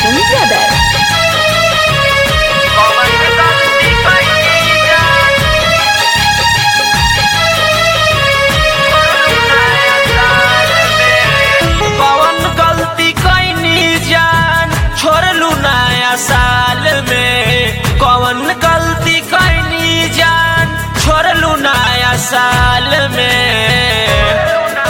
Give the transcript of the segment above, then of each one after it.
Mithun Brother. कौन गलती कैनी जान छोड़लू नया साल में कौन गलती कैनी जान छोड़लू नया साल में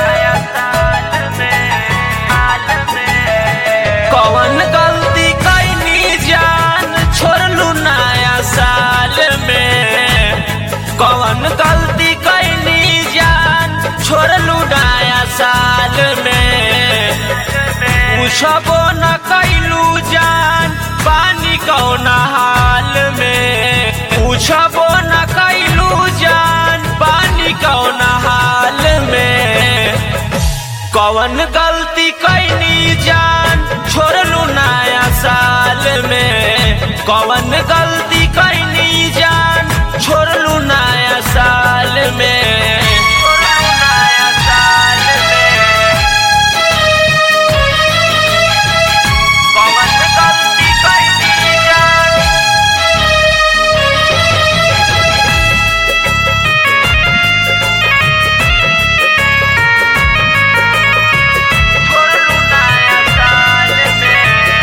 कौन गलती कैनी जान छोड़लू नया साल में कौन गलती कैनी जान छोड़लू नया साल में पूछबो न कैलू जान पानी कौन हाल में पूछबो न कैलू जान पानी कौन हाल में कौन गलती कैनी जान छोड़लू नया साल में कौन गलती कैनी जान छोड़लू नया साल में छोड़लू नया साल में कौन गलती कैनी जान छोड़लू नया साल में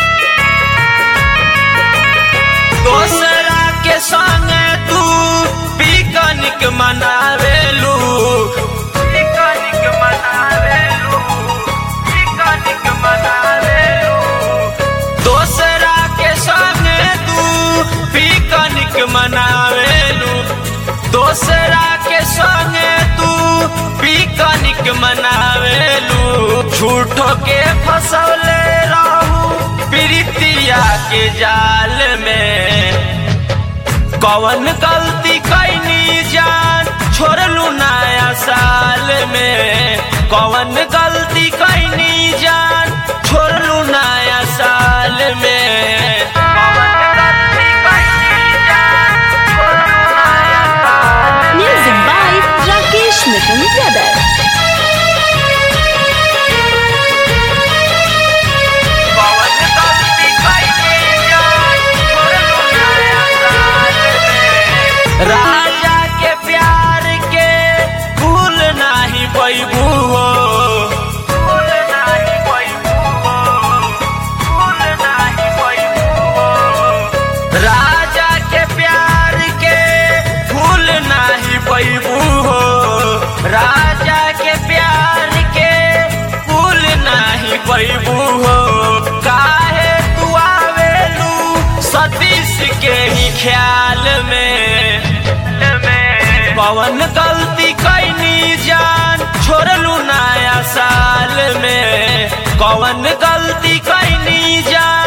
दोसरा के संग तू पिकनिक मनावेलू पिकनिक मनावेलू पिकनिक मनावेलू दोसरा के संग तू पिकनिक मनावेलू दोसरा के संग तू पिकनिक मनावेलू झूठो के फसौले रहू प्रीतिया के जाल में कौन गलती कैनी जान छोड़लू नया साल में कौन गलती कैनी जान छोड़लू नया साल में कौन गलती कैनी जान छोड़लू नया साल में Music by Rakesh Mithun Brother. कौन गलती कैनी जान छोड़लू नया साल में राजा के प्यार के भूल नाही पैबू हो भूल नाही पैबू हो भूल नाही पैबू हो राजा के प्यार के भूल नाही पैबू हो राजा के प्यार के भूल नाही पैबू हो काहे तू आवेलू सतीश के ही ख्याल में पवन गलती कैनी जान छोड़लू नया साल में कौन गलती कैनी जान